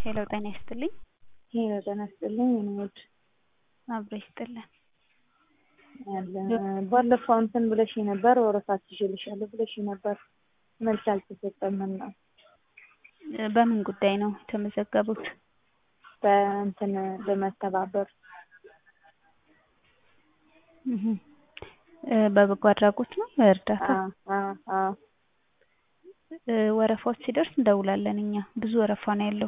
ሄሎ ጤና ይስጥልኝ። ሄሎ ጤና ይስጥልኝ። የኔ ውድ አብሮ ይስጥልን። ባለፈው እንትን ብለሽ ነበር ወረፋት ይዤልሻለሁ ብለሽ ነበር መልስ አልተሰጠም እና በምን ጉዳይ ነው የተመዘገቡት? በእንትን በመተባበር እህ በበጎ አድራጎት ነው እርዳታ ወረፋዎች ሲደርስ እንደውላለን እኛ ብዙ ወረፋ ነው ያለው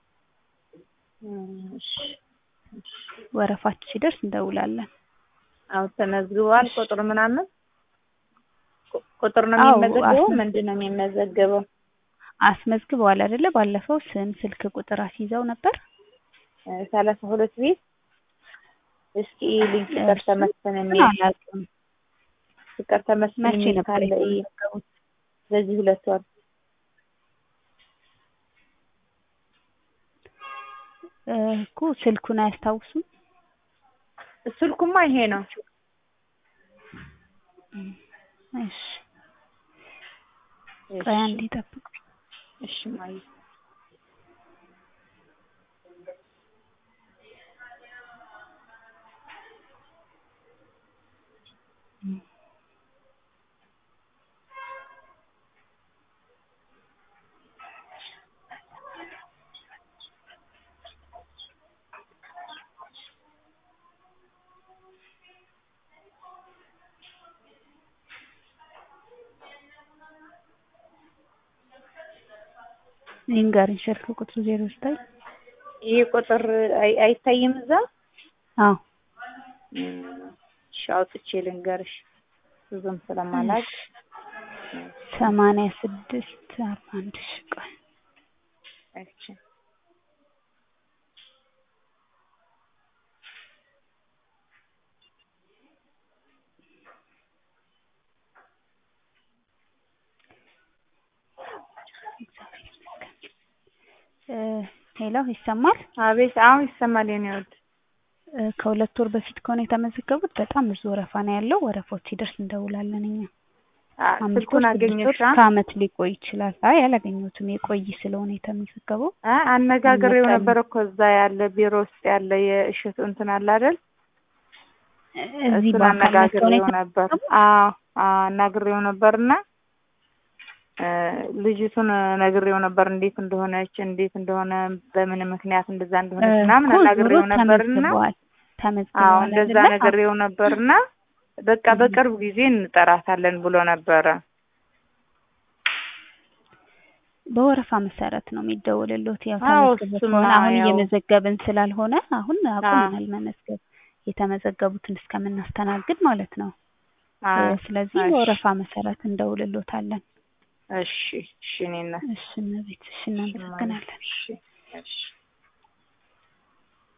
ወረፋችሁ ሲደርስ እንደውላለን አዎ ተመዝግቧል ቁጥር ምናምን ቁጥር ነው የሚመዘገበው ምንድን ነው የሚመዘገበው አስመዝግበዋል አይደለ ባለፈው ስም ስልክ ቁጥር አስይዘው ነበር ሰላሳ ሁለት ቤት እስኪ ልጅ ፍቅር ተመስገን የሚል አላውቅም ፍቅር ተመስገን መቼ የሚል ነበር ካለ የተመዘገቡት በዚህ ሁለት ወር እኮ ስልኩን አያስታውሱም ስልኩማ ይሄ ነው እሺ ቆይ አንዴ ጠብቁ እሺ ማየ ይንገርኝ ስልክ ቁጥሩ ዜሮ ዘጠኝ ይህ ቁጥር አይ- አይታይም እዛ አዎ እሺ አውጥቼ ልንገርሽ ብዙም ስለማላውቅ ሰማንያ ስድስት አርባ አንድ እሺ ቆይ እሺ እ ሄሎ ይሰማል አቤት አሁን ይሰማል የኔ ውድ እ ከሁለት ወር በፊት ከሆነ የተመዘገቡት በጣም ብዙ ወረፋ ነው ያለው ወረፋዎች ሲደርስ እንደውላለን እኛ አ- አምስት ስልኩን ወር ስድስት ወር አገኘሻ እስከ ዓመት ሊቆይ ይችላል አይ አላገኘሁትም የቆይ ስለሆነ የተመዘገበው አ አነጋግሬው መጠን- ነበር እኮ እዛ ያለ ቢሮ ውስጥ ያለ የእሸቱ እንትን አለ አይደል እዚህ እሱን በአካል መጥተው ነው አነጋግሬው ነበር አዎ አዎ አናግሬው ነበርና እ ልጅቱን ነግሬው ነበር እንዴት እንደሆነች እንዴት እንደሆነ በምን ምክንያት እንደዛ እንደሆነች ምናምን እኮ ዞሮ አናግሬው ነበርና ተመዝግበዋል አዎ ተመዝግበዋል እንደዛ አይደለ? ነግሬው ነበርና በቃ በቅርብ ጊዜ እንጠራታለን ብሎ ነበረ በወረፋ መሰረት ነው የሚደወልልዎት። ያው አዎ፣ ተመዝግበው እሱማ ከሆነ አሁን ያው- እየመዘገብን ስላልሆነ አሁን አቁመናል መመዝገብ የተመዘገቡትን እስከምናስተናግድ ማለት ነው። አዎ፣ ስለዚህ እሺ። በወረፋ መሰረት እንደውልልዎታለን። እሺ እሺ እኔ እናት እሺ እመቤት፣ እሺ እናመሰግናለን። እሺ እሺ